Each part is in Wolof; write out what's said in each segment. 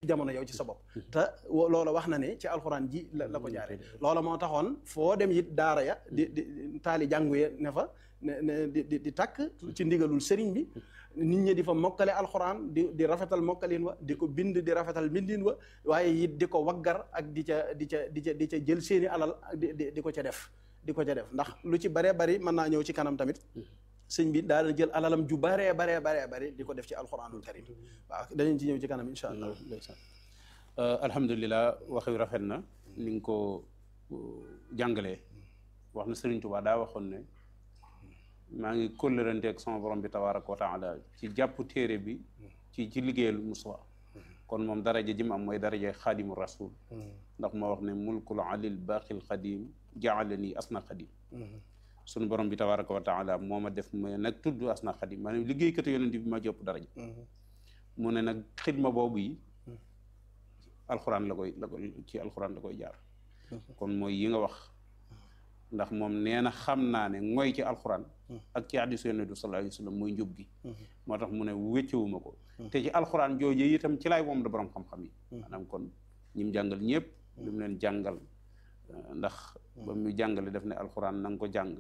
jamono yow ci sa bopp te loola wax na ne ci alxuraan ji la la ko jaare loola moo taxoon foo dem it daara ya di di taali jàngu ya ne fa ne ne di di takk ci ndigalul sëriñ bi nit ñi di fa mokkale alxuraan di di rafetal mokkalin wa di ko bind di rafetal mbindin wa waaye it di ko waggar ak di ca di ca di ca di ca jël seeni alal di di ko ca def di ko ca def ndax lu ci baree bari mën naa ñëw ci kanam tamit sëñ bi daal jël alalam ju baree baree baree bari di ko def ci alxuraanul karim waaw danañ ci ñëw ci kanam insha allah alhamdulilah wax wi rafet na ni nga ko jàngalee wax na Sëriñ Tuubaa daa waxoon ne maa ngi kóllërante ak sama borom bi tabaaraka wa taala ci jàpp téere bi ci ci liggéeyal Mustafa kon moom daraja ji mu am mooy daraja xaadimu rasul ndax moo wax ne mulkul alil baqil xadim jaalani asna xadim sunu borom bi tabaaraka wa taala moo ma def ma nag tudd asna xadim maanaam liggéeykatu yonent bi ma jopp daraja mu ne nag xidma boobu yi alxuraan la koy la koy ci alxuraan la koy jaar kon mooy yi nga wax ndax moom nee na xam naa ne mooy ci alxuraan ak ci hadiisu Yonent bi sallallaahu alayhi wa sallam mooy njub gi moo tax mu ne wéccewuma ko te ci alxuraan jooju itam ci laay moom da borom xam-xam yi maanaam kon ñi mu jàngal ñëpp li mu leen jàngal ndax ba mu jàngale def ne alxuraan na nga ko jàng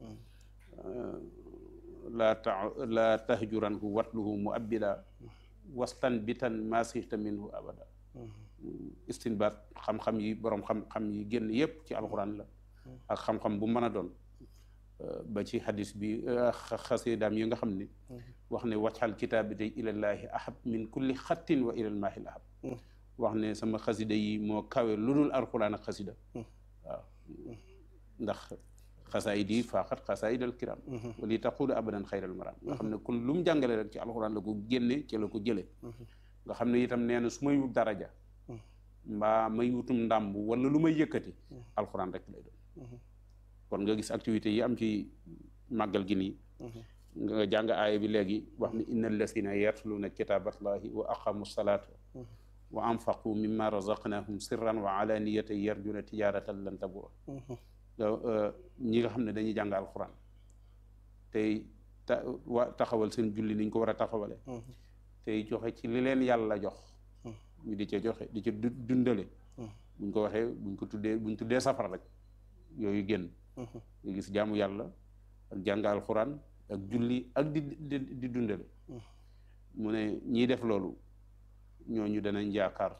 laa ta laa tahjuranhu watluhu mu abbida wastan bitan masixta minhu abada istinbaat xam-xam yi borom xam-xam yi génn yépp ci alxuraan la ak xam-xam bu mën a doon ba ci hadis bi xasidaam yi nga xam ne wax ne waccal kitaabi day ilallaahi ahab min kulli xattin wa ilal maahil ahab wax ne sama xasida yi moo kawe lu dul alxuraan ak xasida waaw ndax xasaayid yi faaxat xasaayid al kiram wali taqulu abadan xayral maram nga xam ne kon lu mu jàngale rek ci alxuraan la ko génne ci la ko jële nga xam ne itam nee na su may wut daraja mbaa may wutum ndàmb wala lu may yëkkati alxuraan rek lay doon kon nga gis activités yi am ci màggal gi nii nga jàng aaya bi léegi wax ne inna allasina yatluuna kitaaballahi wa aqamu salaata wa anfaqu mimma razaqnahum sirran wa alaniyatan yarjuna tijaratan lan tabura ñi nga xam ne dañuy jàng alxuraan tey ta wa taxawal seen julli niñ ko war a taxawale tey joxe ci li leen yàlla jox ñu di ca joxe di ca dundale buñ ko waxee buñ ko tuddee buñ tuddee safara rek yooyu génn nga gis jaamu yàlla ak jàng alxuraan ak julli ak di di dundale mu ne ñiy def loolu ñooñu danañ yaakaar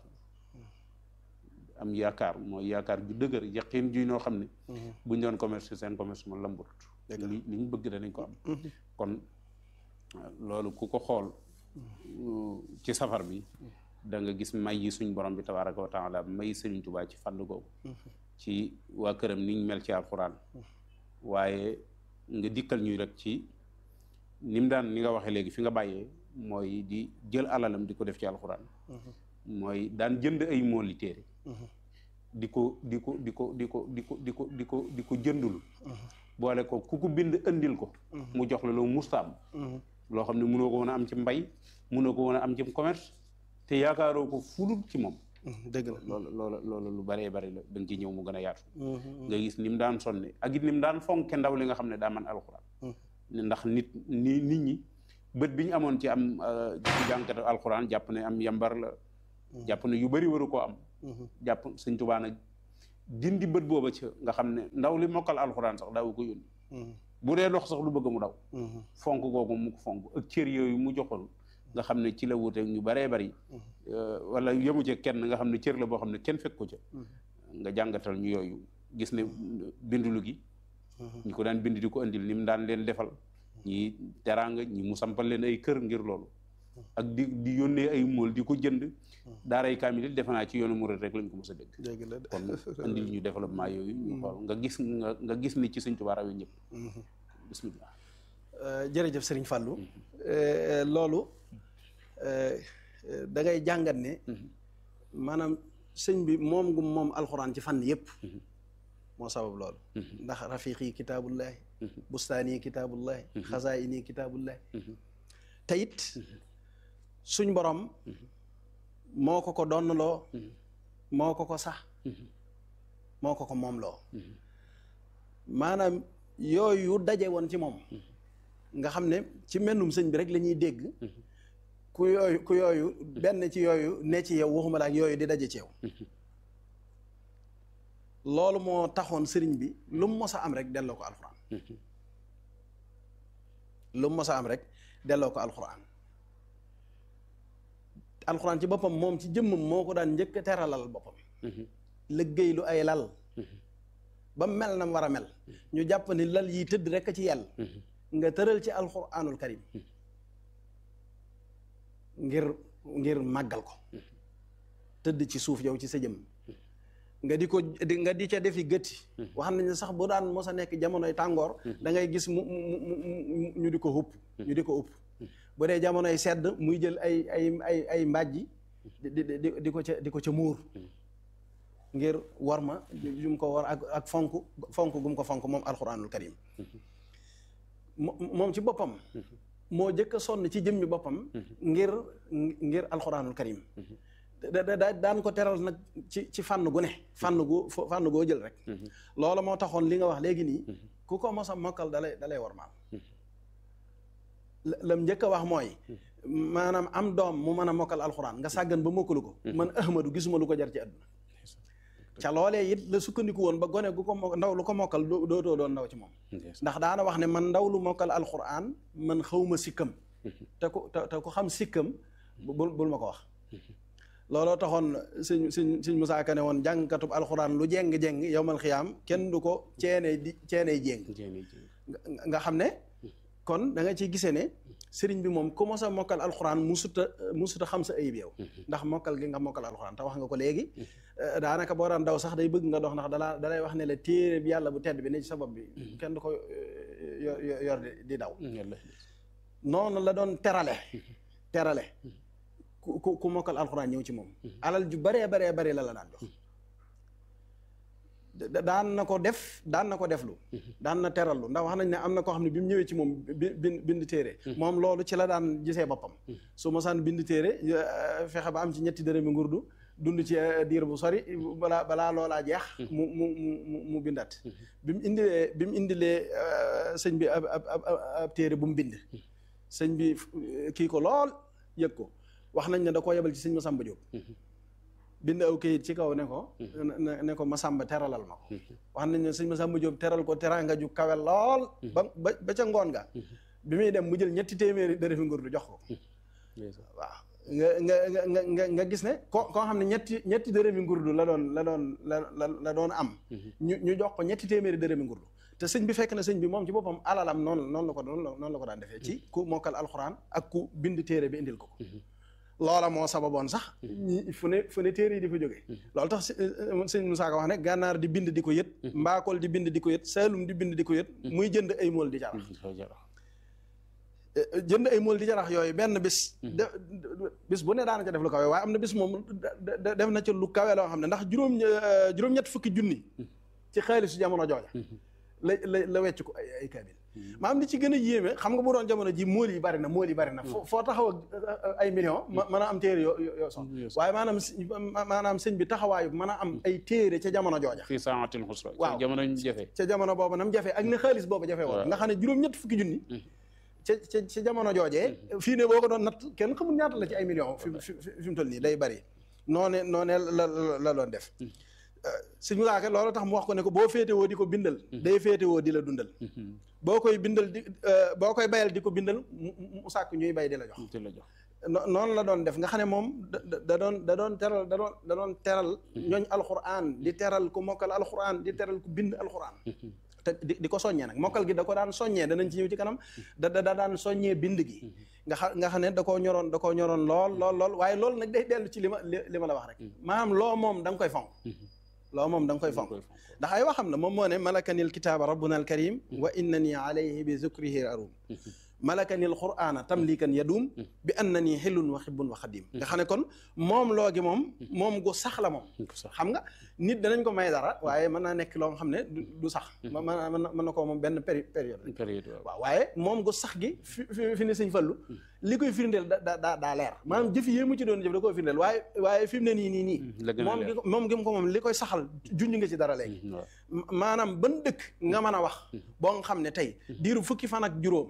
am yaakaar mooy yaakaar ju dëgër yaqin ju noo xam ne buñ doon commerce seen commerce mo lambut li li ñu bëgg danañ ko am kon loolu ku ko xool ci safar bi da nga gis may yi suñ borom bi tabaaraka wa taala may Sëriñ Tuubaa ci fànn googu ci waa këram niñ mel ci alxuraan waaye nga dikkal ñuy rek ci ni mu daan ni nga waxee léegi fi nga bàyyee mooy di jël alalam di ko def ci alxuraan mooy daan jënd ay mooli téere di ko di ko di ko di ko di ko di ko di ko di ko jëndul boole ko ku ko bind andil ko mu jox la loo musta am loo xam ne mënoo ko woon a am ci mbay mënoo ko woon a am ci commerce te yaakaaroo ko fulul ci moom dëgg la loolu loolu loolu lu bëree bëri la da nga ci ñëw mu gën a yaatu nga gis ni mu daan sonne ak it ni mu daan fonke ndaw li nga xam ne daa man alxuraan ndax nit ni nit ñi bët bi ñu amoon ci am ci jànkatu alxuraan jàpp ne am yambar la jàpp ne yu bëri waru koo am jàpp sëñ Tuubaa nag dindi bët booba ci nga xam ne ndaw li mokkal alxuraan sax daawu ko yónni bu dee dox sax lu bëgg mu daw fonk googu mu ko fonk ak cër yooyu mu joxoon nga xam ne ci la wuute ñu baree bari wala yemu ci kenn nga xam ne cër la boo xam ne kenn fekk ko ca nga jàngatal ñu yooyu gis ne bindulu gi ñi ko daan bind di ko andil ni mu daan leen defal ñi teraanga ñi mu sampal leen ay kër ngir loolu ak di di yónnee ay mool di ko jënd daaray kaamil defe naa ci yoonu murid rek lañ ko mos a dégg kon andil ñu développement yooyu ñu xool nga gis nga nga gis ni ci Sëñ Tuubaa rawe ñëpp bismillah jërëjëf Sëriñ Fàllu loolu da ngay jàngat ne maanaam sëñ bi moom gu moom alxuraan ci fànn yëpp moo sabab loolu ndax rafiqi kitaabullahi bustaani kitaabullahi xasaayini kitaabullahi te it suñ borom moo ko ko donnaloo moo ko ko sax moo ko ko moom loo maanaam yooyu daje woon ci moom nga xam ne ci mennum sëñ bi rek la ñuy dégg ku yooyu ku yooyu benn ci yooyu ne ci yow waxuma la ak yooyu di daje ci yow loolu moo taxoon sëriñ bi lu mu mos a am rek delloo ko alxuraan lu mu mos a am rek delloo ko alxuraan alxuraan ci boppam moom ci jëmmam moo ko daan njëkk a teralal boppam liggéey lu ay lal ba mel na war a mel ñu jàpp ni lal yi tëdd rek ci yàlla nga tëral ci alxuraanul karim ngir ngir màggal ko tëdd ci suuf yow ci sa jëmm nga di ko di nga di ca defi gëtti wax nañ ne sax bu daan mos a nekk jamonoy tàngoor da ngay gis mu mu mu ñu di ko upp ñu di ko upp bu dee jamonoy sedd muy jël ay ay ay ay mbàjji di di di ko ca di ko ca muur ngir war ma jum ko war ak ak fonk fonk gum ko fonk moom alxuraanul karim moom ci boppam moo jëkk a sonn ci jëmmi boppam ngir ngir alxuraanul karim da da daan ko teral nag ci ci fànn gu ne fànn gu fànn goo jël rek loolu moo taxoon li nga wax léegi nii ku ko mos a mokkal dalay dalay war maal lam njëkk a wax mooy maanaam am doom mu mën a mokkal alxuraan nga sàggan ba mokkalu ko man ahmadu gisuma lu ko jar ci àdduna ca loolee it la sukkandiku woon ba gone gu ko mo ndaw lu ko mokkal dootoo doon ndaw ci moom ndax daana wax ne man ndaw lu mokkal alxuraan man xawma sikkam te ku te ku xam sikkam bul bul ma ko wax looloo taxoon sëñ sëñ sëñ Musaa Ka ne woon jàngkatub alxuraan lu jéng-jéng yowmal xiyaam kenn du ko ceenee di ceenee jéng nga xam ne kon da nga ciy gisee ne sëriñ bi moom ku mos a mokkal alxuraan musuta musuta xam sa ayib yow ndax mokkal gi nga mokkal alxuraan te wax nga ko léegi daanaka boo daan daw sax day bëgg nga dox ndax dalaa dalay wax ne la téere bi yàlla bu tedd bi ne ci sa bopp bi kenn du ko yor yor di daw noonu la doon terale terale ku ku mokkal alxuraan ñëw ci moom alal ju baree baree bari la la daan jox daan na ko def daan na ko deflu daan na terallu ndax wax nañ ne am na koo xam ne bi mu ñëwee ci moom bind bind téere moom loolu ci la daan gisee boppam su mosaan bind téere fexe ba am ci ñetti dërëmi ngurdu dund ci diir bu sori balaa balaa loolaa jeex mu mu mu mu bindat bi mu indilee bi mu indilee sëñ bi ab ab ab téere bu mu bind sëñ bi kii ko lool yëg ko wax nañ ne da koo yebal ci sëñ Masamba Diop bind aw kayit ci kaw ne ko ne ko Masamba teralal ma ko wax nañ ne sëñ Masamba Diop teral ko teranga ju kawe lool ba ba ca ngoon nga bi muy dem mu jël ñetti téeméeri dërëfi nguur du jox ko waaw nga nga nga nga nga gis ne ko koo xam ne ñetti ñetti dërëmi ngurdu la doon la doon la la la doon am ñu ñu jox ko ñetti téeméeri dërëmi ngurdu te sëñ bi fekk na sëñ bi moom ci boppam alalam noonu noonu la ko noonu la ko daan defee ci ku mokkal alxuraan ak ku bind téere bi indil ko ko loola moo sababoon sax ñi fu ne fu ne téere yi di fa jógee loolu tax sëñ Moussa Ka wax ne gànnaar di bind di ko yët mbaakool di bind di ko yët saalum di bind di ko yët muy jënd ay mool di jarax jënd ay mool di jarax yooyu benn bis de bis bu ne daana ca def lu kawe waaye am na bis moom def na ca lu kawe loo xam ne ndax juróom juróom-ñett fukki junni ci xaalisu jamono jooja la la la wecc ko ay ay kaamil maam li ci gën a yéeme xam nga bu doon jamono ji mool yi bari na mool yi bari na foo taxaw ay millions mën a am téere yoo yoo son waaye maanaam maanaam sëñ bi taxawaayu mën a am ay téere ca jamono jooja fii saatil xusra waaw jamono ñu jafe ca jamono boobu nam jafe ak ne xaalis boobu jafe woon nga xam ne juróom-ñett fukki junni ca ca ca jamono joojee fii ne boo ko doon natt kenn xamul ñaata la ci ay millions fi fi mu toll nii day bari noone noone la la doon def suñu laake loolu tax mu wax ko ne ko boo féetewoo di ko bindal day féetewoo di la dundal boo koy bindal di boo koy bayal di ko bindal mu sàkk ñuy bay di la jox noonu la doon def nga xam ne moom da doon da doon teral da doon da doon teral ñooñ alxuraan di teral ku mokkal alxuraan di teral ku bind alxuraan te di di ko soññee nag mokkal gi da ko daan soññee danañ ci ñëw ci kanam da da daan soññee bind gi nga xam nga xam ne da koo ñoroon da koo ñoroon lool lool lool waaye loolu nag day dellu ci li ma li ma la wax rek maanaam loo moom da nga koy fonk loo moom da nga koy fonk ndax ay waxam la moom moo ne malakanil kitaaba rabbuna al karim wa innani alayhi bi zikrihi arum malakanil qur'ana tamlikan yadum bi annani xillun wa xibbun wa xadim nga xam ne kon moom loo gi moom moom gu sax la moom xam nga nit danañ ko may dara waaye mën naa nekk loo xam ne du sax mën mën na ko moom benn période période waaw waaye moom gu sax gi fi fi ne sëñ fallu li koy firndeel da da daa leer maanaam jëf yi mu ci doon jëf da koy firndeel waaye waaye fi mu ne nii nii nii moom gi moom gi mu ko moom li koy saxal junj nga ci dara léegi maanaam ban dëkk nga mën a wax boo nga xam ne tey diiru fukki fan ak juróom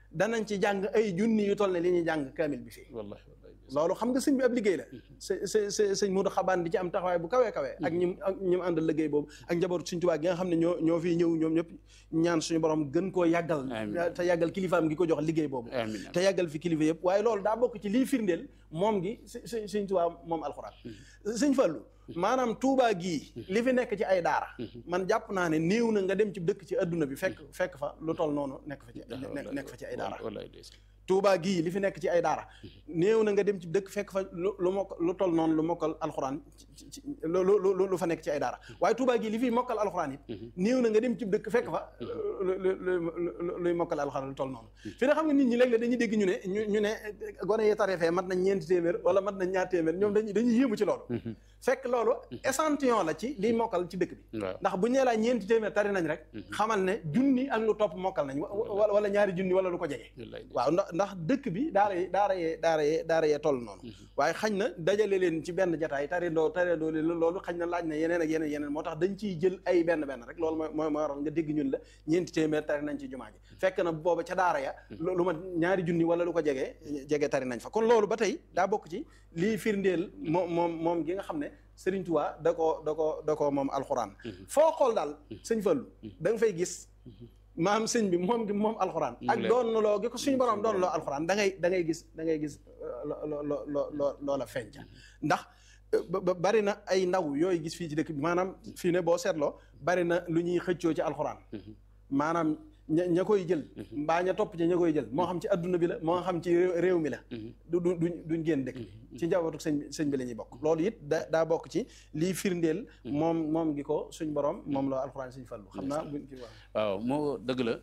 danañ ci jàng ay junni yu toll ne li ñuy jàng kaamil bi fii wallahi wallahi loolu xam nga sëñ bi ab liggéey la sa sa sa sëñ Modou Xabaan di ci am taxawaay bu kawee kawee ak ñim ak ñim àndal liggéey boobu ak njabootu suñ Tuubaa gi nga xam ne ñoo ñoo fiy ñëw ñoom ñëpp ñaan suñu borom gën koo yàggal Amiin. te yàggal kilifaam gi ko jox liggéey boobu amiin te yàggal fi kilifa yëpp waaye loolu daa bokk ci lii firndeel moom gi si si sëñ Tuubaa moom alxuraan sëñ Fallu maanaam Tuubaa gii li fi nekk ci ay daara man jàpp naa ne néew na nga dem ci dëkk ci adduna bi fekk fekk fa lu toll noonu nekk fa ci nekk nekk fa ci ay daara wallahi ndeysaan Touba gii li fi nekk ci ay daara néew na nga dem ci dëkk fekk fa lu lu mokk lu toll noonu lu mokkal alxuraan ci ci lu lu lu lu fa nekk ci ay daara waaye Touba gii li fi mokkal alxuraan it néew na nga dem ci dëkk fekk fa lu lu lu luy mokkal alxuraan lu toll noonu fi nga xam nga nit ñi léeg-léeg dañuy dégg ñu ne ñu ñu ne gone yi tarefee mat nañ ñeenti téeméer wala mat nañ ñaar téeméer ñoom dañuy dañuy yéemu ci loolu fekk loolu échantillon la ci liy mokkal ci dëkk bi waaw ndax bu ñu nee laa ñeenti téeméer tari nañ rek xamal ne junni ak lu topp mokkal nañ wa- wa- wala ñaari junni wala lu ko jege wallahi waaw ndax ndax dëkk bi daara yi daara yee daara yee daara yee toll noonu waaye xañ na dajale leen ci benn jataay tarindoo tarindoo leen loolu xañ na laaj na yeneen ak yeneen yeneen moo tax dañ ciy jël ay benn benn rek loolu mooy mooy mooy waral nga dégg ñun la ñeenti téeméer tari nañ ci jumaa ji fekk na booba ca daara ya lu lu ma ñaari junni wala lu ko jege jege tari nañ fa kon loolu ba tey daa bokk ci lii firndeel moom moom moom gi nga xam ne Sëriñ Tuubaa da ko da ko da ko moom alxuraan foo xool daal sëñ Fallu da nga fay gis maam sëñ bi moom gi moom alxuraan ak leer. doon loo gi ko suñu borom doon loo alxuraan da ngay da ngay gis da ngay gis lo lo lo lo loola feeñca ndax ba- ba- bari na ay ndaw yooyu gis fii ci dëkk bi maanaam fii ne boo seetloo bari na lu ñuy xëccoo ci alxuraan maanaam ña ña koy jël mbaa ña topp ci ña koy jël moo xam ci adduna bi la moo xam ci réew réew mi la du du duñ duñ génn dëkk bi ci njabootu sëñ bi sëñ bi la ñuy bokk loolu it da daa bokk ci lii firndeel moom moom gi ko suñ borom moom la alxuraan suñ fallu xam naa buñ ci wax waaw moo dëgg la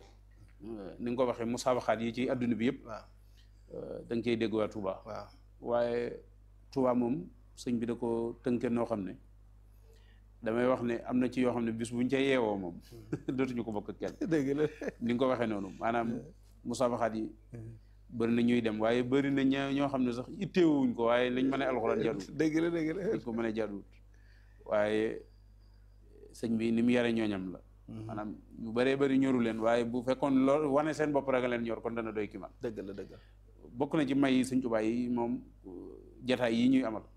ni nga ko waxee musaabaxaat yi ci adduna bi yëpp waaw da nga cey dégg waa Touba waaw waaye Touba moom sëñ bi da ko tënke noo xam ne damay wax ne am na ci yoo xam ne bis buñ ca yeewoo moom dootuñu ko bokk ak kenn dëgg la ni nga ko waxee noonu maanaam musaabaxaat yi bëri na ñuy dem waaye bëri na ña ñoo xam ne sax itteewuñ ko waaye lañ mën a alxuraan jaduwut dëgg la dëgg la dañ ko mën a jaduwut waaye sëñ bi ni mu yare ñooñam la maanaam yu bëree bëri ñoru leen waaye bu fekkoon loolu wane seen bopp rek a leen ñor kon dana doy ki man dëgg la dëgg la bokk na ci may sëñ Tuubaa yi moom jataay yi ñuy amal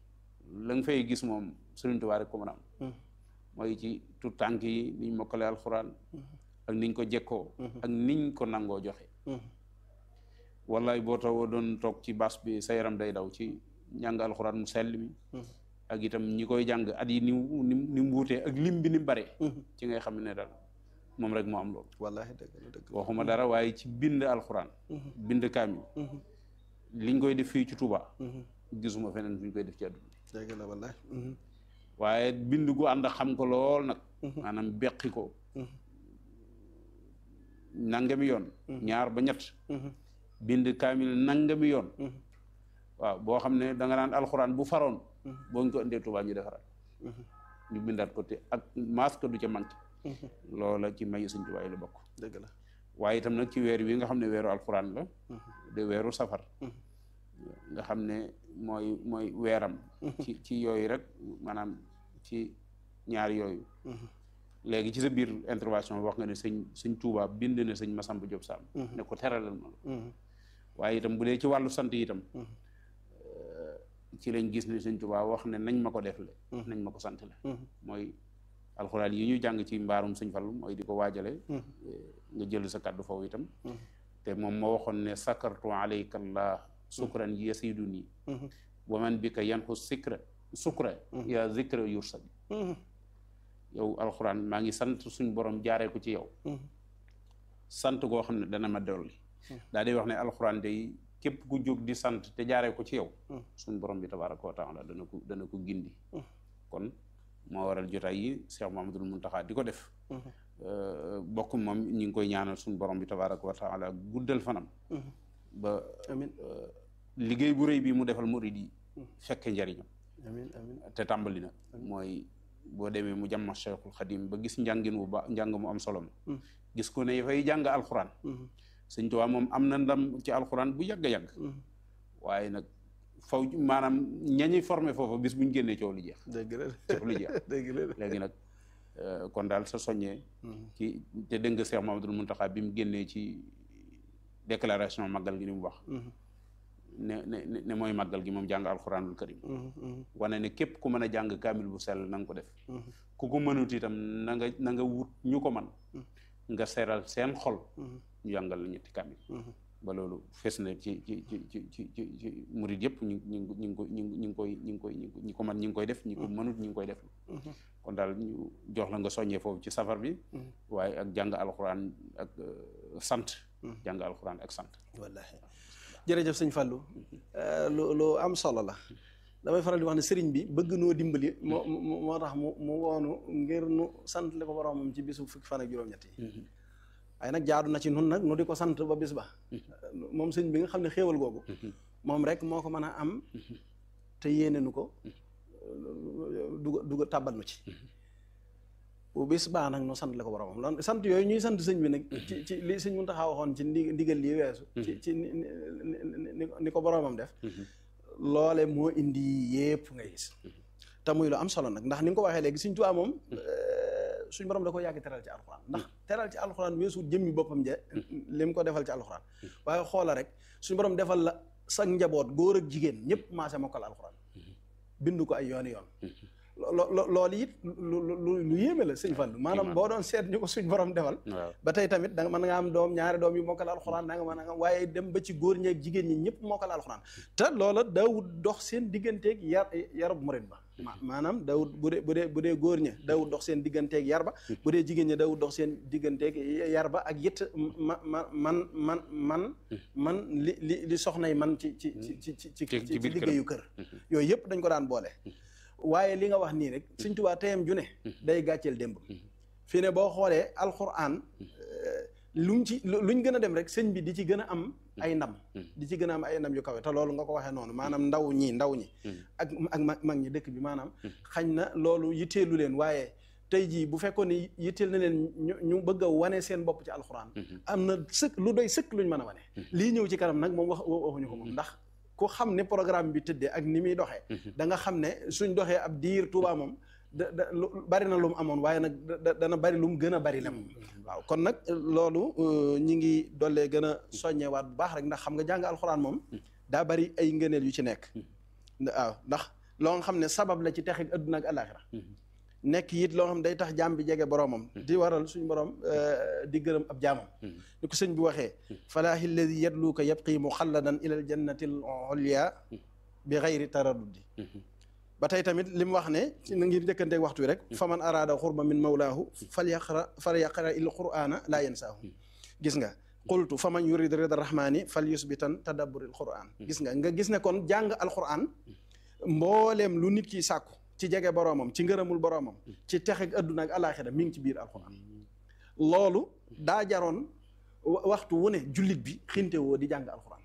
la nga fay gis moom sëriñ Tuubaa rek ko mën a am mooy ci tout tànk yi niñ mokkale alxuraan ak niñ ko jekkoo ak niñ ko nangoo joxe wallaay boo taw doon toog ci bas bi sa yaram day daw ci njàng alxuraan mu sell mi ak itam ñi koy jàng at yi ni mu ni mu ni mu wuutee ak lim bi ni mu bare ci ngay xam ne daal moom rek moo am loolu wallaahi dëgg la dëgg la waxuma dara waaye ci bind alxuraan bind kaamil liñ koy def fii ci Touba gisuma feneen fu ñu koy def ci àdduna dëgg la wallaahi waaye bind gu ànd ak xam ko lool nag maanaam beqi ko nangami yoon ñaar ba ñett bind kaamil nangami yoon waaw boo xam ne da nga naan alxuraan bu faroon boo ñu ko indee Touba ñu defaraat ñu bindaat ko te ak masque du ca manqué loola ci may Sëñ Tuubaa yi la bokk dëgg la waaye itam nag ci weer wi nga xam ne weeru alxuraan la de weeru safar nga xam ne mooy mooy weeram ci ci yooyu rek maanaam ci ñaar yooyu léegi ci sa biir intervention wax nga ne sëñ sëñ Tuubaa bind na sëñ Masamba Diop Sam ne ko teralal ma la waaye itam bu dee ci wàllu sant itam ci lañ gis ne sëñ Tuubaa wax ne nañ ma ko def le nañ ma ko sant le mooy alxuraan yi ñu jàng ci mbaarum sëñ Fallu mooy di ko waajale nga jël sa kàddu foofu itam te moom moo waxoon ne sakartu alayka allah sukran yasiduni wa man bika yanxu sikra sukra ya zikra yursad yow alxuraan maa ngi sant suñ borom jaaree ko ci yow sant goo xam ne dana ma dolli daa day wax ne alxuraan day képp ku jóg di sant te jaaree ko ci yow suñ borom bi tabaraka wa taala dana ko dana ko gindi kon moo waral jotaay yi Cheikh Mahamadul Muntaxa di ko def bokk moom ñu ngi koy ñaanal suñ borom bi tabaraka wa taala guddal fanam ba amiin liggéey bu rëy bi mu defal murid yi fekke njariñam amiin amiin te tàmbali na mooy boo demee mu jàmma Cheikhul Xadim ba gis njàngin wu ba njàng mu am solo ma gis ko ne fay jàng alxuraan Sëñ Tuubaa moom am na ndam ci alxuraan bu yàgg yàgg waaye nag faw maanaam ñañuy formé foofu bis buñ génnee coow li jeex dëgg la coow li jeex dëgg la léegi nag kon daal sa soññee ci te dégg nga Cheikh Mamadou Muntaxa bi mu génnee ci déclaration màggal gi ni mu wax ne ne ne mooy màggal gi moom jàng alxuraanul karim wane ne képp ku mën a jàng kaamil bu sell na nga ko def ku ko mënut itam na nga na nga wut ñu ko man nga seral seen xol ñu jàngal la ñetti kaamil ba loolu fees na ci ci ci ci ci ci ci murid yëpp ñu ñu ñu ngi ko ñu ñu ngi koy ñu ngi koy ñi ko man ñi ngi koy def ñi ko mënut ñi ngi koy def kon daal ñu jox la nga soññee foofu ci safar bi waaye ak jàng alxuraan ak sant jàng alxuraan ak sant wallaahi jërëjëf sëñ Fallou lu lu am solo la damay faral di wax ne sëriñ bi bëgg noo dimbali moo moo tax mu mu woonu ngir nu sant li ko boromam ci bisu fukki fan ak juróom-ñett yi waaye nag jaadu na ci nun nag nu di ko sant ba bis ba moom sëñ bi nga xam ne xéewal googu moom rek moo ko mën a am te yéene nu ko duga duga tàbbal nu ci bu bis baa nag nu sant la ko boromam lan sant yooyu ñuy sant sëñ bi nag ci ci li sëñ Muntaxa waxoon ci ndi ndigal lii weesu ci ci ni ko boromam def loole moo indi yépp ngay gis te muy lu am solo nag ndax ni nga ko waxee léegi Sëñ Tuubaa moom suñ borom da ko yàgg teral ci alxuraan ndax teral ci alxuraan weesu jëmmi boppam je li mu ko defal ci alxuraan waaye xoola rek suñ borom defal la sa njaboot góor ak jigéen ñëpp maase mokkal alxuraan bindu ko ay yooni yoon lo loolu it lu lu lu yéeme la sëñ Fallu maanaam boo doon seet ñu ko suñ borom defal ba tey tamit da nga mën nga am doom ñaari doom yu mokkal alxuraan da nga mën nga waaye dem ba ci góor ñeeg jigéen ñi ñëpp mokkal alxuraan te loola daawut dox seen digganteeg yar yarub murit ba maanaam daawut bu dee bu dee bu dee góor ña daawut dox seen digganteeg yar ba bu dee jigéen ña daawut dox seen digganteeg yar ba ak it ma ma man man man man li li li soxnay man ci ci ci ci ci ci liggéeyu kër yooyu yëpp dañ ko daan boole waaye li nga wax nii rek Sëñ Tuubaa teyam ju ne day gàcceel démb fii ne boo xoolee alxuraan luñ ci luñ gën a dem rek sëñ bi di ci gën a am ay ndam di ci gën a am ay ndam yu kawe te loolu nga ko waxee noonu maanaam ndaw ñi ndaw ñi ak ak mag ñi dëkk bi maanaam xañ na loolu yitteelu leen waaye tey jii bu fekkoon ne yitteel na leen ñu ñu bëgg a wane seen bopp ci alxuraan am na sëkk lu doy sëkk luñ mën a wane lii ñëw ci kanam nag moom wax waxuñu ko moom ndax ku xam ne programme bi tëddee ak ni muy doxee da nga xam ne suñ doxee ab diir Tuubaa moom da da lu bari na lu mu amoon waaye nag dana bari lu mu gën a bari la moom waaw kon nag loolu ñi ngi dollee gën a soññewaat bu baax rek ndax xam nga jàng alxuraan moom daa bari ay ngëneel yu ci nekk waaw ndax loo nga xam ne sabab la ci texeg adduna ak alaxira nekk it loo xam ne day tax jaam bi jege boromam di waral suñu borom di gërëm ab jaamam ni ko sëñ bi waxee falaahi alladi yadluuka yabqi muxalladan ila al jannati al ulya bi gayri taraddudi ba tey tamit li mu wax ne ci na ngir njëkkanteeg waxtu wi rek fa man araada xurba min mawlaahu fal yaqra fal yaqra il qur'ana laa yansaahu gis nga qultu fa man yurid rida rahmani fal yusbitan tadabbur il qur'an gis nga nga gis ne kon jàng alquran mbooleem lu nit ki sàkku ci jege boroomam ci ngërëmul boroomam ci texeg adduna ak alaxira mi ngi ci biir alquran loolu daa jaroon waxtu wu ne jullit bi xinte woo di jàng alquran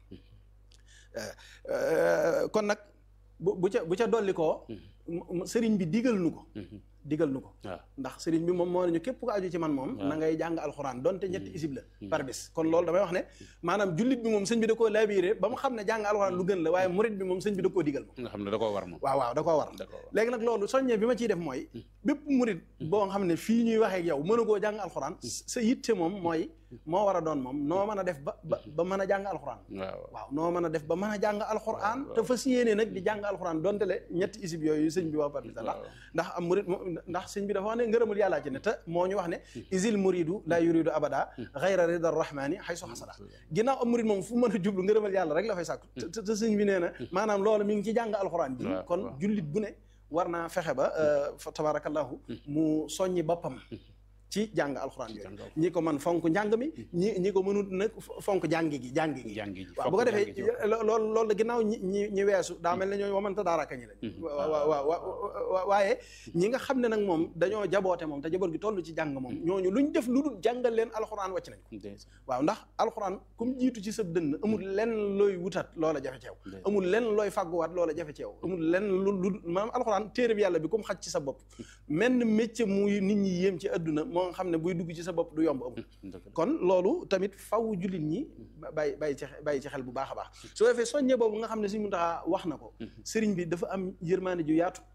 kon nag bu bu ca bu ca dolli koo sëriñ bi digal nu ko digal nu ko ndax sëriñ bi moom moo ne ñu képp ko aju ci man moom na ngay jàng alxuraan donte ñetti isib la par bis kon loolu damay wax ne maanaam jullit bi moom sëñ bi da koo labiré ba mu xam ne jàng alxuraan lu gën la waaye murit bi moom sëñ bi da koo digal moom nga xam ne da koo war moom waaw waaw da koo war léegi nag loolu soññee bi ma ciy def mooy bépp murit boo xam ne fii ñuy waxee ak yow mën a koo jàng alxuraan sa yitte moom mooy moo war a doon moom noo mën a def ba ba ba mën a jàng alxuraan waaw noo mën a def ba mën a jàng alxuraan te fas yéene nag di jàng alxuraan donte le ñetti isib yooyu sëñ bi wax par la ndax am murit ndax sëñ bi dafa wax ne ngërëmul yàllaa ci ne te moo ñu wax ne isil muridu la yuridu abada xayra rida rahmani xay so xasada ginnaaw am murit moom fu mën a jublu ngërëmal yàlla rek la fay sàkku te sëñ bi nee na maanaam loolu mi ngi ci jàng alxuraan ji kon jullit bu ne war naa fexe ba fa tabarakallahu mu soññi boppam ci jàng alxuraan yooyu ñi ko man fonk njàng mi ñi ñi ko mënut nag fonk jàngi gi jàngi gi waaw bu ko defee loolu loolu la ginnaaw ñi ñi ñi weesu daa mel ne ñooy wamanta daaraka ñi lañ waaw waaw waaye ñi nga xam ne nag moom dañoo jaboote moom te jaboot gi toll ci jàng moom ñooñu luñ def lu dul jàngal leen alxuraan wàcc nañ ko waaw ndax alxuraan comme jiitu ci sa dënn amul lenn looy wutat loola jafe ceew amul lenn looy fàgguwaat loola jafe ceew amul lenn lu lu maanaam alxuraan téere bi yàlla bi comme xaj ci sa bopp menn métier muy nit ñi yéem ci adduna moo nga xam ne buy dugg ci sa bopp du yomb amul kon loolu tamit faw jullit ñi bàyyi bàyyi ci bàyyi ci xel bu baax a baax soo defee soññe boobu nga xam ne Sëriñ Muntaxa wax na ko sëriñ bi dafa am yërmaane ju yaatu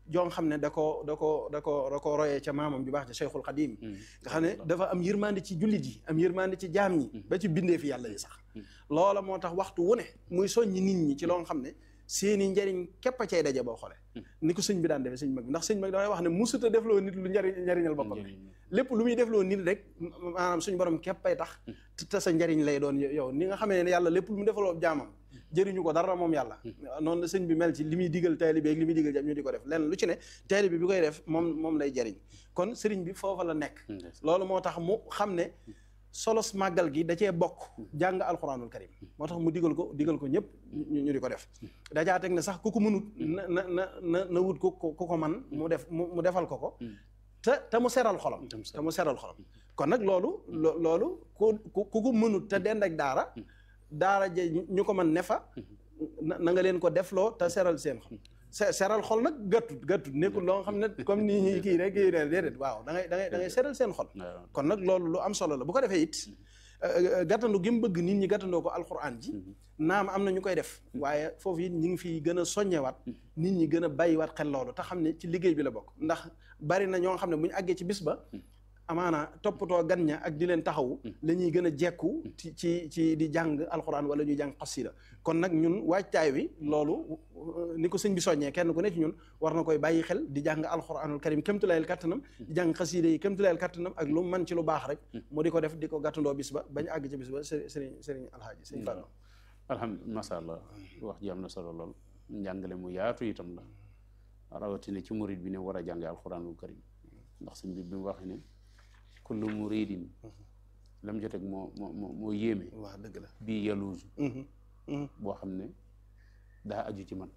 joo xam ne da ko da ko da ko da ko royee ca maamam ju baax ca Cheikhul Xadim nga xam ne dafa am yërmande ci jullit yi am yërmande ci jaam ñi ba ci bindee fi yàlla yi sax loola moo tax waxtu wu ne muy soññi nit ñi ci loo xam ne seeni njariñ képp a cay daje boo xoolee ni ko sëñ bi daan defee sëñ mag bi ndax sëñ mag damay wax ne musuta defloo nit lu njariñ njariñal boppam lépp lu muy defloo nit rek maanaam suñu borom képp ay tax te sa njariñ lay doon yow ni nga xamee ne yàlla lépp lu mu defaloo jaamam jëriñu ko dara moom yàlla noonu la sëñ bi mel ci li muy digal taalibe ak li muy digal jam ñu di ko def lenn lu ci ne taalibe bi koy def moom moom lay jëriñ kon sëriñ bi foofa la nekk loolu moo tax mu xam ne solos màggal gi da cee bokk jàng alxuraanul karim moo tax mu digal ko digal ko ñëpp ñu di ko def dajaa teg ne sax ku ko mënut na na na na na wut ku ku ko man mu def mu defal ko ko te te mu seral xolam te mu seral xolam kon nag loolu loolu ku ku ko mënut te dend ak daara daara ja ñu ko mën ne fa na nga leen ko defloo te seral seen xol seral xol nag gàttut gàttut nekkul loo nga xam ne comme nii ñi kii rek kii ne déedéet waaw da ngay da ngay da ngay seral seen xol kon nag loolu lu am solo la bu ko defee it gàttandu gi mu bëgg nit ñi gàttandoo ko alxuraan ji naam am na ñu koy def waaye foofu it ñi ngi fi gën a soññewaat nit ñi gën a bàyyiwaat xel loolu te xam ne ci liggéey bi la bokk ndax bari na ñoo xam ne bu ñu àggee ci bis ba amaana toppatoo gan ña ak di leen taxawu la ñuy gën a jekku ci ci ci di jàng alxuraan wala ñuy jàng xasida kon nag ñun waajtaay wi loolu ni ko sëñ bi soññee kenn ku ne ci ñun war na koy bàyyi xel di jàng alxuraanul karim kémtulayel kattanam di jàng xasida yi kémtulayel kattanam ak lu man ci lu baax rek mu di ko def di ko gàttandoo bis ba bañ àgg ci bis ba sëriñ sëriñ alhaaji sëriñ Fallu alhamdulilah masha Allah wax ji am na solo lool njàngale mu yaatu itam la rawatina ci murid bi ne war a jàng alxuraanul karim ndax sëñ bi bi mu waxee ne kullu muridin lam joteg moo moo moo yéeme waaw dëgg la bii yaluusu boo xam ne daa aju ci man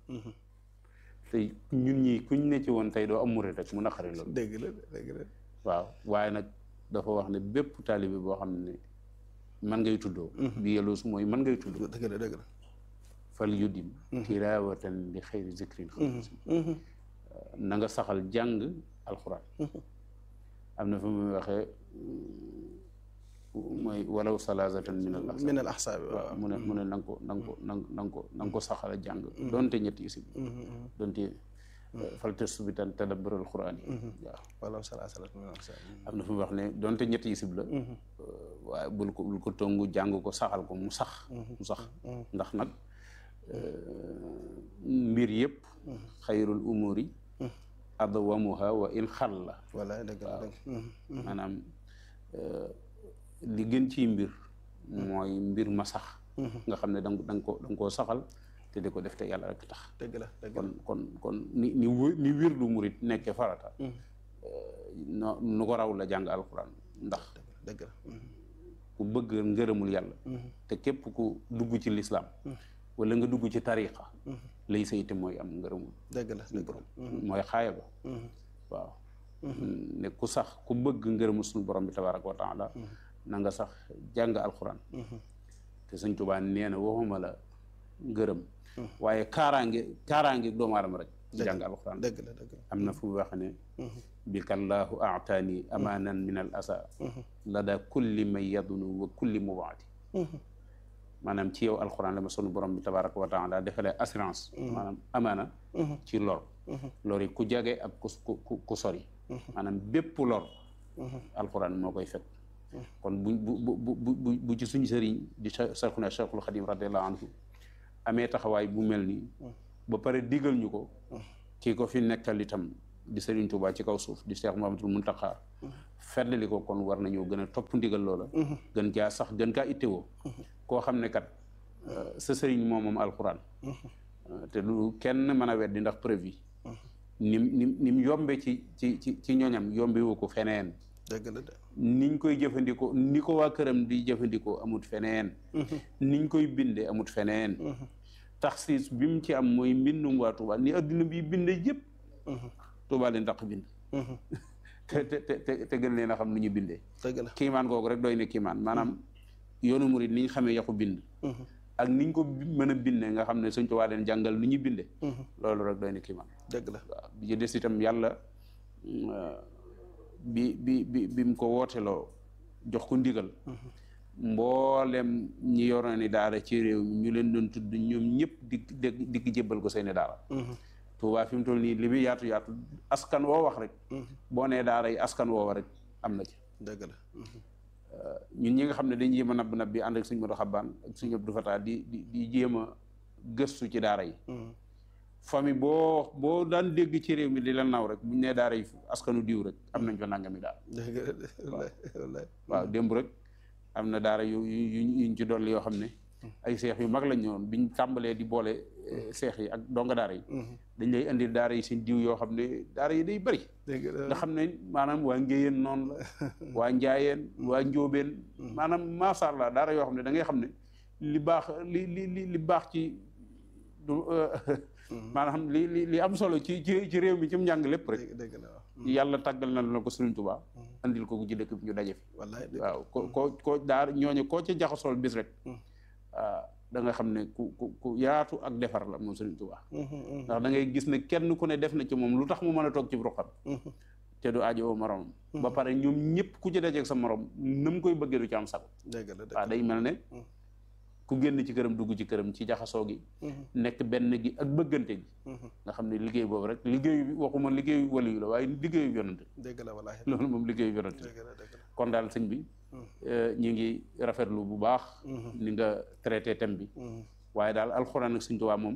te ñun ñi kuñ ne ci woon tey doo am murid rek mu naqari loolu dëgg la dëgg la waaw waaye nag dafa wax ne bépp taalibe boo xam ne man ngay tuddoo bii yaluusu mooy man ngay tuddoo dëgg la dëgg la fal yudim tilaawatan li xayri zikrin na nga saxal jàng alxuraan am na fu muy waxee mooy walaw salaasatan min al ahsaab min al ahsaab waaw mu ne mu ne na nga ko na nga ko na nga ko na nga ko saxal a jàng doonte ñetti isib doonte fal tasbitan tadabbural quraan yi waaw walaw salaasatan min al ahsaab am na fu muy wax ne doonte ñetti isib la waaye bul ko bul ko tongu jàng ko saxal ko mu sax mu sax ndax nag mbir yëpp xayrul umuri adwamuha wa in xalla wala dëgg la dëgg maanaam li gën ci mbir mooy mbir ma sax nga xam ne danga danga ko da nga koo saxal te di ko def te yàlla rek tax dëgg la dëgg kon kon kon ni ni ni wir lu murit nekkee farata no nu ko raw la jàng alquran ndax dëgg la ku bëgg ngërëmul yàlla te képp ku dugg ci lislaam wala nga dugg ci tariqa lay sayte mooy am ngërëmul dëgg la dëgg la mooy xaaya ba waaw ne ku sax ku bëgg ngërëmul suñu borom bi tabaraka wa taala na nga sax jàng alquran te sëñ Tuubaa nee na waxuma la ngërëm waaye kaaraange kaaraange doomu aadama rek jàng alquran dëgg la dëgg la am na fu mu wax ne bi kallaahu aataani amaanan min al asa lada kulli man yadunu wa kulli mubaati maanaam ci yow alxuraan la ma sunu borom bi tabaraka wa taala defalee assurance maanaam amaana ci lor lor yi ku jage ak ku ku ku sori maanaam bépp lor alxuraan moo koy fekk kon bu bu bu bu bu ci suñu sëriñ di Cheikhuna Cheikhul Xadim radiallahu anhu amee taxawaay bu mel nii ba pare digal ñu ko kii ko fi nekkal itam di Sëriñ Tuubaa ci kaw suuf di Cheikh Mouhamadoul Mountakha feddali ko kon war nañoo gën a topp ndigal loola gën caa sax gën kaa ittewoo koo xam ne kat sa sëriñ moom moom alxuraan te lu kenn mën a weddi ndax preuve yi nim nim ni mu yombe ci ci ci ci ñoñam yombe wu ko feneen dëgg la de niñ koy jëfandikoo ni ko waa këram di jëfandikoo amut feneen niñ koy binde amut feneen taxsiis bi mu ci am mooy mbindum waa Tuubaa ni adduna bi binde yëpp Tuubaa leen daq bind te te te te gën leen a xam nu ñu bindee dëgg la kiimaan googu rek doy ne kiimaan maanaam yoonu murit ni ñu xamee yaxu bind ak niñ ko mën a bindee nga xam ne Sëñ Tuubaa leen jàngal nu ñu binde loolu rek doy ne kiimaan dëgg la waaw bi ci des itam yàlla bi bi bi bi mu ko wooteloo jox ko ndigal mboolem ñi yoroon ni daara ci réew mi ñu leen doon tudd ñoom ñëpp di di di jébbal ko seeni daara Touba fi mu toll nii li muy yaatu yaatu askan woo wax rek boo nee daara yi askan woowa rek am na ci dëgg la ñun ñi nga xam ne dañuy jéem a nabb nab bi ànd ak suñu Modou Xabaan ak suñu Abdou Fatah di di di jéem a gëstu ci daara yi famille boo boo daan dégg ci réew mi di la naw rek buñ nee daara yi askanu diw rek am nañ fa nangami daara dëgg la wallaay waaw démb rek am na daara yu yu yuñ ci dolli yoo xam ne ay seex yu mag lañ ñëwoon biñ tàmbalee di boole seex yi ak donga daara yi dañ lay indi daara yi seen diw yoo xam ne daara yi day bëri dëgg la nga xam ne maanaam waa ngéyeen noonu la waa njaayeen waa njóobeen maanaam macha allah daara yoo xam ne da ngay xam ne li baax li li li li baax ci du maanaam li li li am solo ci ci ci réew mi ci mu njàng lépp rek dëgg la waaw yàlla tàggal na la ko Sëriñ Tuubaa andil ko ci dëkk bi ñu daje fi wallaay waaw ko ko ko daar ñooñu koo ca jaxasool bis rek da nga xam ne ku ku ku yaatu ak defar la moom Sëriñ Tuubaa ndax da ngay gis ne kenn ku ne def na ci moom lu tax mu mën a toog ci ruqam te du aajo moromam ba pare ñoom ñëpp ku ci dajeeg sa morom na mu koy bëggee du ci am sago dëgg la dëgg waaw day mel ne ku génn ci këram dugg ci këram ci jaxasoo gi nekk benn gi ak bëggante gi nga xam ne liggéey boobu rek liggéeyu bi waxuma liggéeyu waliyu la waaye liggéeyu yonante dëgg la wallaay loolu moom liggéeyu yonante dëgg la dëgg la kon daal sëñ bi ñu ngi rafetlu bu baax ni nga traité thème bi waaye daal alxuraan ak Sëñ Tuubaa moom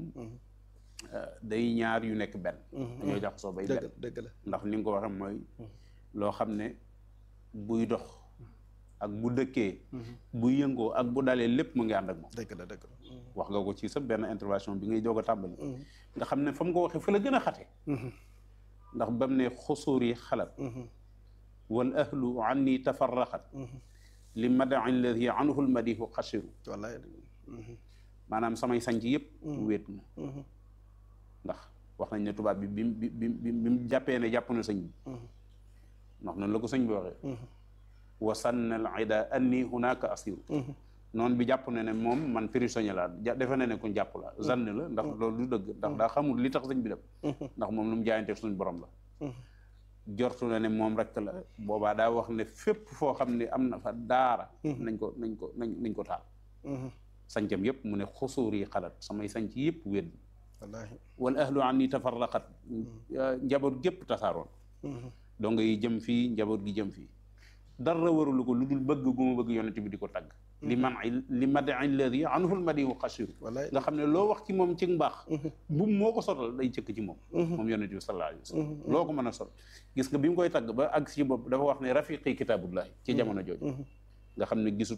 day ñaar yu nekk benn dañoo jaxasoo bay benn dëgg dëgg la ndax ni nga ko waxee mooy loo xam ne buy dox ak bu dëkkee bu yëngoo ak bu dalee lépp mu ngi ànd ak moom dëgg la dëgg la wax nga ko ci sa benn intervention bi ngay doog a tàmbali nga xam ne fa mu ko waxee fa la gën a xate ndax bam ne xusuur yi xalat wal ahlu anni tafarraxat li madaci alladi anhu lmadihu xasiru wallaay maanaam samay sanc yëpp wéet na ndax wax nañ ne tubaab bi bi bi bi bi mu jàppee ne jàpp na sëñ bi ndax noonu la ko sëñ bi waxee wa sanna al ida anni hunaka asiru noonu bi jàpp na ne moom man prisonnier la ja defe na ne ku jàpp la zann la ndax loolu du dëgg ndax daa xamul li tax sëñ bi dem ndax moom lu mu jaayante suñ borom la jortu na ne moom rek la boobaa daa wax ne fépp foo xam ne am na fa daara nañ ko nañ ko nañ nañ ko taal sancam yëpp mu ne xusuur yi xalat samay sanc yëpp wéet wallaahi wal ahlu an ni tafarraqat njaboot gépp tasaaroon donc yi jëm fii njaboot gi jëm fii dara warulu ko lu dul bëgg gu ma bëgg yonent bi di ko tagg li man li madi alladi anhu lmadihu xasiru wallaay nga xam ne loo wax ci moom ci mbaax bu moo ko sotal day cëkk ci moom moom yonent bi sallallahu alayhi wa sallam loo ko mën a sol gis nga bi mu koy tagg ba àgg ci bopp dafa wax ne rafiqi kitaabullahi ci jamono jooju nga xam ne gisut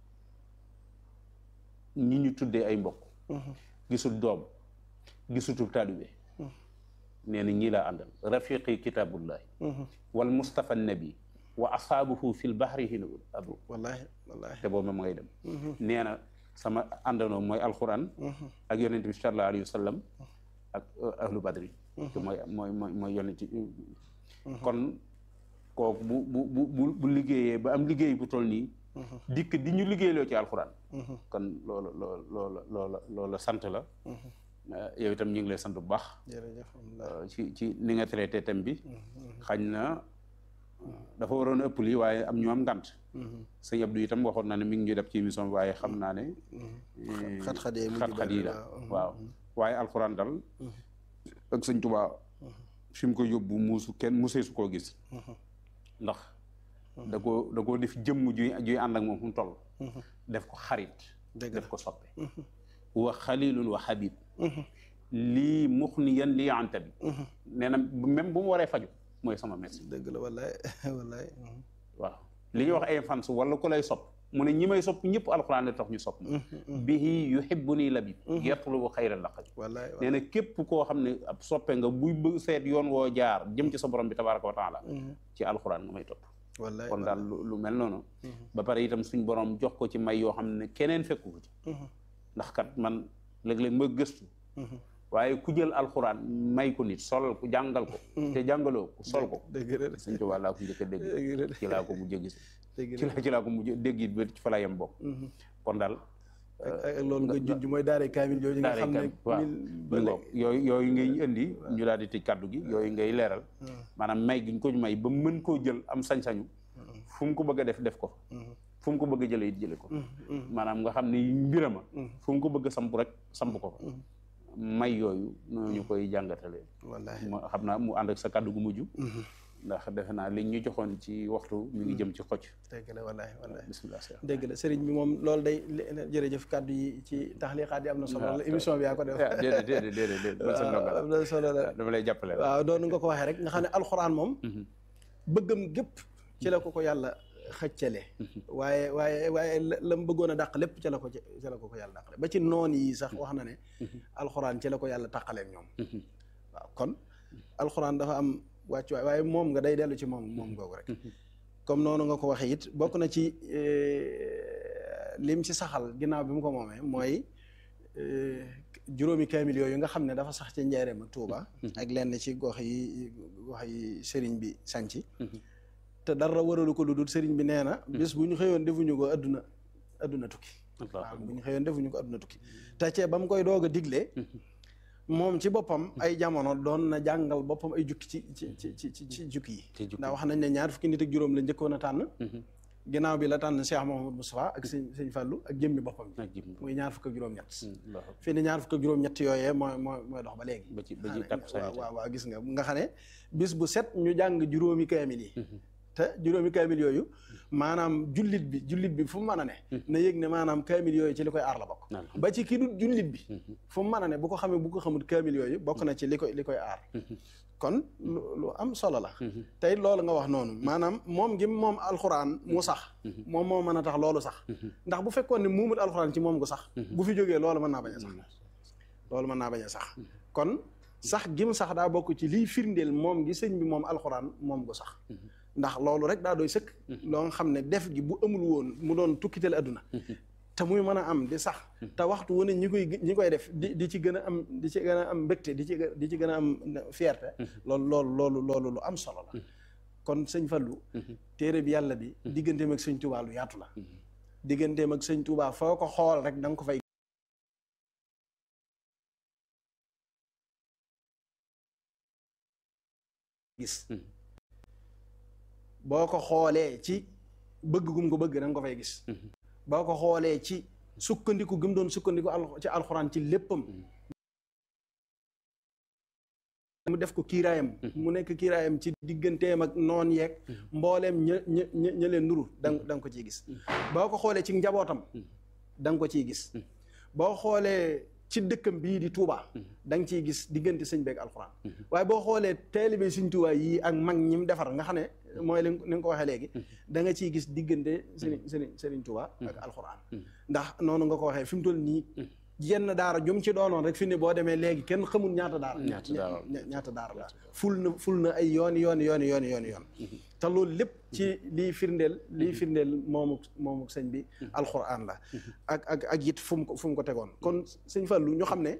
ñi ñu tuddee ay mbokk gisul doom gisutul taalibe nee na ñii laa àndal rafiqi kitaabullahi wal mustafa nabi wa asaabuhu fil bahri hina adu wallaahi wallaahi te boobu ma ngay dem nee na sama àndandoo mooy alquran ak yonent bi sallallahu alayhi wa sallam ak ahlu badri te mooy mooy mooy mooy yonent kon kooku bu bu bu bu bu liggéeyee ba am liggéey bu toll nii dikk di ñu liggéeyloo ci alquran kon loolu loolu loolu loolu loolu sant la yow itam ñu ngi lay sant bu baax jërëjëf ci ci ni nga traité thème bi xañ na dafa waroon a ëpp lii waaye am ñu am ngant sëñ Abdou itam waxoon na ne mi ngi ñu def ci émission bi waaye xam naa ne xat-xat yi xat-xat yi la waaw waaye alxuraan dal ak sëñ Tuubaa fi mu ko yóbbu muusu kenn musee su koo gis ndax da koo da koo def jëmm juy juy ànd ak moom fu mu toll def ko xarit def ko soppe wa xalilun wa habib lii muxniyan lii anta bi nee na même bu mu waree faju mooy sama médecin dëgg la wallaay wallaay waaw li ñuy wax ay fans wala ku lay sopp mu ne ñi may sopp ñëpp alxuraan la tax ñu sopp ma bihi yuhibbuni labib yatlubu xayra laqab wallaay nee na képp koo xam ne ab soppe nga buy bëgg seet yoon woo jaar jëm ci sa borom bi tabaraka wa taala ci alxuraan nga may topp wallaay kon daal lu mel noonu ba pare itam suñ borom jox ko ci may yoo xam ne keneen fekku ko ci ndax kat man léeg-léeg ma gëstu waaye ku jël alxuraan may ko nit solal ko jàngal ko te jàngaloo ko sol ko dëgg la sëñ Tuubaa laa ko njëkk a dégg ci laa ko mujj gis dëgg ci laa ci laa ko mujj dégg it ba ci fa la yem bokk kon daal ak loolu nga junj mooy daare kaamil yooyu nga xam ne waaw ba ngoog yooyu yooyu ngay indi ñu daal di tëj kàddu gi yooyu ngay leeral maanaam may gi ñu ko may ba mën koo jël am sañ-sañu fu mu ko bëgg a def def ko fu mu ko bëgg a jëlee it jële ko maanaam nga xam ne mbirama fu mu ko bëgg a samp rek samp ko fa may yooyu noonu ñu koy jàngatale wallaahi mu xam naa mu ànd ak sa kàddu gu mujj ndax defe naa li ñu joxoon ci waxtu mi ngi jëm ci xocc dégg la wallaahi wallaahi bismillah Cheikh dégg la sëriñ bi moom loolu day jërëjëf kàddu yi ci taxliqaat yi am na solo la émission bi yaa ko def déedéet déedéet déedéet man sa ndongo la am na solo la dama lay jàppale waaw doonu nga ko waxee rek nga xam ne alxuraan moom bëggam gépp ci la ko ko yàlla xëccale waaye waaye waaye la mu bëggoon a dàq lépp ci la ko ci la ko ko yàlla dàqale ba ci noon yi sax wax na ne alxuraan ci la ko yàlla tàqaleeg ñoom waaw kon alxuraan dafa am wàccuwaay waaye moom nga day dellu ci moom moom googu rek comme noonu nga ko waxee it bokk na ci lim ci saxal ginnaaw bi mu ko moomee mooy juróomi kaamil yooyu nga xam ne dafa sax ci njaareem ak Tuuba ak lenn ci gox yi gox yi sëriñ bi sanci te dara waralu ko lu dul sëriñ bi nee na bis bu ñu xëyoon defuñu ko adduna adduna tukki waaw bu ñu xëyoon defuñu ko adduna tukki te cee ba mu koy doog a diglee moom ci boppam ay jamono doon na jàngal boppam ay jukki ci ci ci ci ci jukki yi ndax wax nañ ne ñaar fukki nit ak juróom la njëkkoon a tànn ginnaaw bi la tànn Cheikh Mouhamadou Moustapha ak sëñ sëñ Fallou ak jëmmi boppam bi muy ñaar fukk ak juróom-ñett fii ni ñaar fukk ak juróom-ñett yooyee mooy mooy mooy dox ba léegi ba ci ba ci quatre waaw waaw waaw gis nga nga xam ne bis bu set ñu jàng juróomi kaamil yi te juróomi kaamil yooyu maanaam jullit bi jullit bi fu mu mën a ne na yëg ne maanaam kaamil yooyu ci li koy aar la bokk ba ci kii du jullit bi fu mu mën a ne bu ko xamee bu ko xamul kaamil yooyu bokk na ci li koy li koy aar kon lu am solo la tey loolu nga wax noonu maanaam moom gi moom alxuraan mu sax moom moo mën a tax loolu sax ndax bu fekkoon ne muumul alxuraan ci moom gu sax bu fi jógee loolu mën naa bañ a sax loolu mën naa bañ a sax kon sax gim sax daa bokk ci liy firndeel moom gi sëñ bi moom alxuraan moom gu sax ndax loolu rek daa doy sëkk loo nga xam ne def gi bu amul woon mu doon tukkiteel adduna te muy mën a am di sax te waxtu wu ne ñi koy ñi koy def di di ci gën a am di ci gën a am mbégte di ci di ci gën a am fierté loolu loolu loolu loolu lu am solo la kon sëñ Fallou téere bi yàlla bi digganteem ak sëñ Touba lu yaatu la digganteem ak sëñ Touba foo ko xool rek da nga ko fay gis boo ko xoolee ci bëgg gum ko bëgg da nga ko fay gis boo ko xoolee ci sukkandiku gum doon sukkandiku ci alxuraan ci léppam mu def ko kiiraayam mu nekk kiiraayam ci digganteem ak noon yeeg mbooleem ña ña ña leen nuru da da nga ko ciy gis boo ko xoolee ci njabootam da nga ko ciy gis boo xoolee ci dëkkam bii di Touba da nga ciy gis diggante sëñ beeg alxuraan waaye boo xoolee taalibe sëñ Touba yii ak mag ñi mu defar nga xam ne mooy li ni nga ko waxee léegi da nga ciy gis diggante sëriñ sëriñ sëriñ Touba ak alxuraan ndax noonu nga ko waxee fi mu toll nii yenn daara jum ci doonoon rek fi ne boo demee léegi kenn xamul ñaata daara ñaata daara la ful na ful na ay yooni yooni yooni yooni yooni yoon te loolu lépp ci liy firndeel liy firndeel moomu moomu sëñ bi alxuraan la ak ak ak it fu mu ko fu mu ko tegoon kon sëñ Fallu ñu xam ne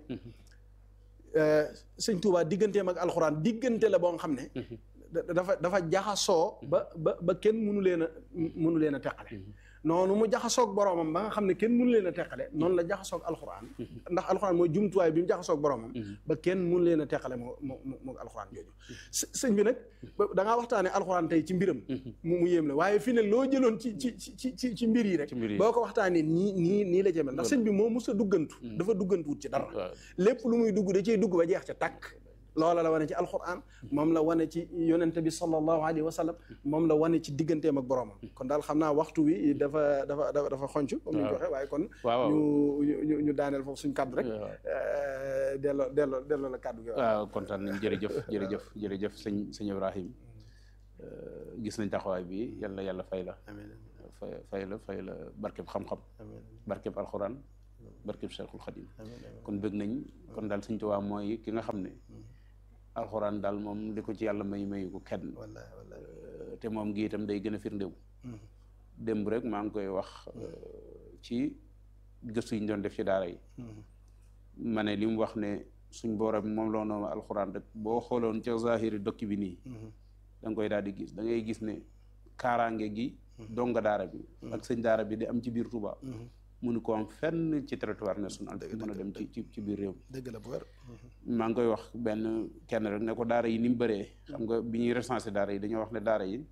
sëñ Tuubaa digganteem ak alxuraan diggante la boo nga xam ne dafa dafa jaxasoo ba ba ba kenn mënu leen a mënu leen a teqale noonu mu jaxasoog boroomam ba nga xam ne kenn mënu leen a teqale noonu la jaxasoog alxuraan ndax alxuraan mooy jumtuwaay bi mu jaxasoog boroomam ba kenn mënu leen a teqale moo moo moo alxuraan jooju sëñ bi nag da ngaa waxtaane alxuraan tey ci mbiram mu mu yéem la waaye fii ne loo jëloon ci ci ci ci ci mbir yi rek boo ko waxtaanee nii nii nii la jëmel ndax sëñ bi moo mos a duggantu dafa duggantuwut ci dara lépp lu muy dugg da cey dugg ba jeex ca tàkk loola la wane ci alquran moom la wane ci yonente bi sallallahu alayhi wa sallam moom la wane ci digganteem ak boroomam kon daal xam naa waxtu wi dafa dafa dafa dafa xonc comme ni ñu ko waxee waaye kon ñu ñu ñu daaneel foofu suñ kàddu rek delloo delloo delloo la kàddu gi waaw kontaan nañ jërëjëf jërëjëf jërëjëf sëñ sëñ Ibrahim gis nañ taxawaay bi yàlla yàlla fay la fay fay la fay la barkeb xam-xam barkeb alxuraan barkeb Cheikhul Khadim kon bëgg nañ kon daal Sëñ Tuubaa mooy ki nga xam ne alxuraan daal moom li ko ci yàlla may mayu ko kenn te moom gi itam day gën a firndéw démb rek maa ngi koy wax ci gëstu yi ñu doon def ci daara yi ma ne li mu wax ne suñ booram moom loo noonu alxuraan rek boo xooloon ca zahiri dokki bi nii da nga koy daal di gis da ngay gis ne kaaraange gi donga daara bi ak sëñ daara bi di am ci biir Touba mënu ko am fenn ci territoire national mën a dem ci ci ci biir réew dëgg la bu wér maa ngi koy wax benn kenn rek ne ko daara yi ni mu bëree xam nga bi ñuy recensé daara yi dañoo wax ne daara yi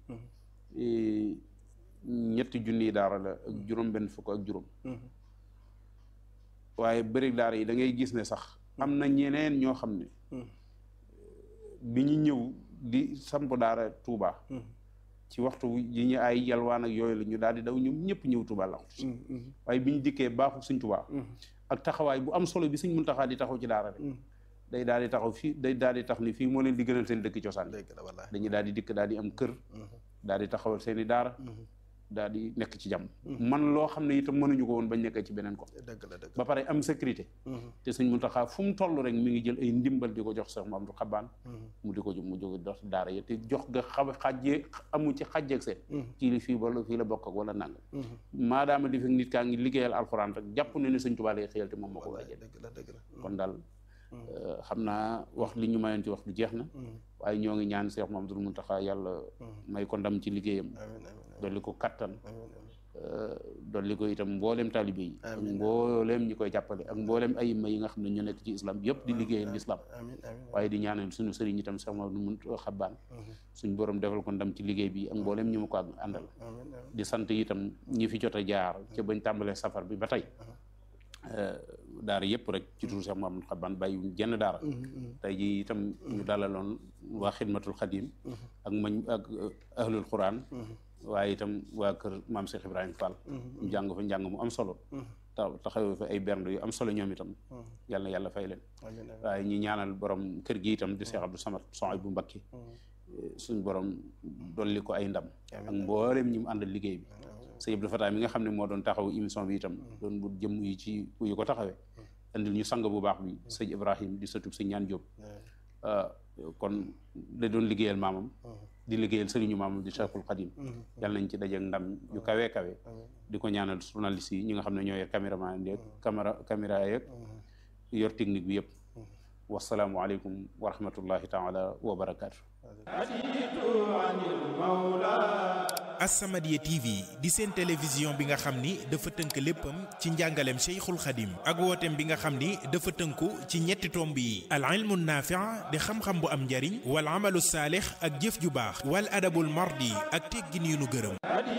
ñetti junniy daara la ak juróom benn fukk ak juróom waaye bëri daara yi da ngay gis ne sax am na ñeneen ñoo xam ne bi ñu ñëw di samp daara Touba ci waxtu yi ñu ay yalwaan ak yooyu la ñu daal di daw ñoom ñëpp ñëw Touba la waaye bi ñu dikkee baaxu suñ Touba ak taxawaay bu am solo bi suñ Muntaxa di taxaw ci daara rek day daal di taxaw fii day daal di tax ni fii moo leen di gënal seen dëkk cosaan dañuy daal di dikk daal di am kër daal di taxawal seen i daara daal di nekk ci jàmm man loo xam ne itam mënuñu ko woon bañ nekkee ci beneen ko ba pare am sécurité te suñ Muntaxa fu mu toll rek mi ngi jël ay ndimbal di ko jox Seex Mamadu Xabaan mu di ko mu jóge dox daara yi te jox nga xa xajjee amu ci xajjeeg seen kii li fii wala fii la bokk ak wala nanga maadaama di fekk nit kaa ngi liggéeyal alxuraan rek jàpp ne ne Sëñ Tuubaa lay xëyal te moom moo ko war a jël kon daal xam naa wax li ñu mayoon ci wax lu jeex na waaye ñoo ngi ñaan Seex Mamadu Muntaxa yàlla may ko ndam ci liggéeyam dolli ko kattan dolli ko itam mbooleem taalibe yi ak mbooleem ñi koy jàppale ak mbooleem ay ma yi nga xam ne ñu nekk ci islam yëpp di liggéeyal l'islam waaye di ñaanal suñu sëriñ itam Seex Mamadu Muntaxa Xabaan suñ borom defal ko ndam ci liggéey bi ak mbooleem ñu ma ko àndal di sant itam ñi fi jot a jaar ca bañ tàmbalee safar bi ba tey daara yëpp rek ci turu Seex Mamadu Xabaan bàyyi jenn daara tey ji itam ñu dalaloon waa xidmatul xadim ak mañ ak ahlul quran waaye itam waa kër maam Cheikh Ibrahima Fall ñu jàng fa njàng mu am solo ta taxawee fa ay bernde yu am solo ñoom itam yàlla na yàlla fay leen waaye ñi ñaanal borom kër gi itam di Cheikh Abdou Samad Soxay bu Mbakki suñ borom dolli ko ay ndam ak mboolem ñi mu àndal liggéey bi sëñ Abdou Fatah mi nga xam ne moo doon taxaw émission bi itam doon bu jëm yi ci yu ko taxawee andil ñu sang bu baax bi sëñ Ibrahim di sëtub sëñ ñaan Jóob kon da doon liggéeyal maamam di liggéeyal sëriñu maamam di Cheikhul Khadim yàlla nañ ci dajeek ndam yu kawee kawe di ko ñaanal journaliste yi ñi nga xam ne ñoo yor caméraman yeeg caméra caméra yeeg yor technique bi yëpp wasalaamualeykum wa rahmatullahi taala wa barakaatu As-Samadiyya TV di seen télévision bi nga xam ni dafa tënk léppam ci njàngaleem Cheikhul Khadim ak wooteem bi nga xam ni dafa tënku ci ñetti tomb yi al ilmu naafi' di xam-xam bu am njariñ wal amalu saalix ak jëf ju baax wal adabul mardi ak teggin yu nu gërëm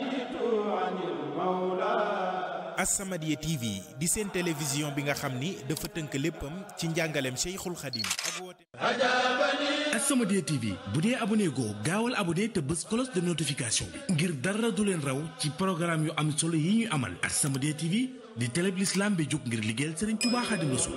As-Samadiyya TV di seen télévision bi nga xam ni dafa tënk léppam ci njàngaleem Cheikhul Khadim ak wooteem As-Samadiyya TV bu dee abonné goo gaawal abonné te bës cloche de notification bi ngir dara du leen raw ci programme yu am solo yi ñuy amal As-Samadiyya TV di télé bi l'islam bi jóg ngir liggéeyal Serigne Touba Khadim Rassoul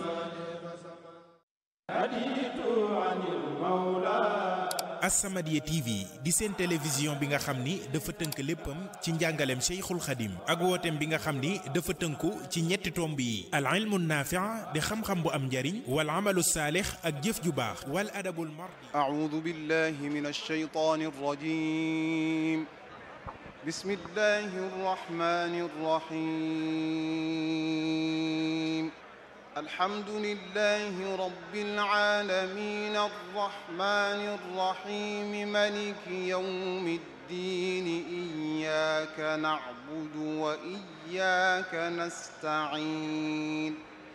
As-Samadiyya TV di seen télévision bi nga xam ni dafa tënk léppam ci njàngaleem Cheikhul Khadim ak wooteem bi nga xam ni dafa tënku ci ñetti tomb yi al ilmu naafi' di xam-xam bu am njariñ wal amalu saalix ak jëf ju baax wal adabul mardi أعوذ بالله من الشيطان الرجيم بسم الله الرحمن الرحيم الحمد لله رب العالمين الرحمن الرحيم ملك يوم الدين إياك نعبد وإياك نستعين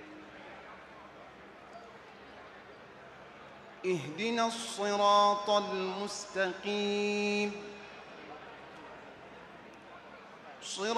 اهدنا الصراط المستقيم صراط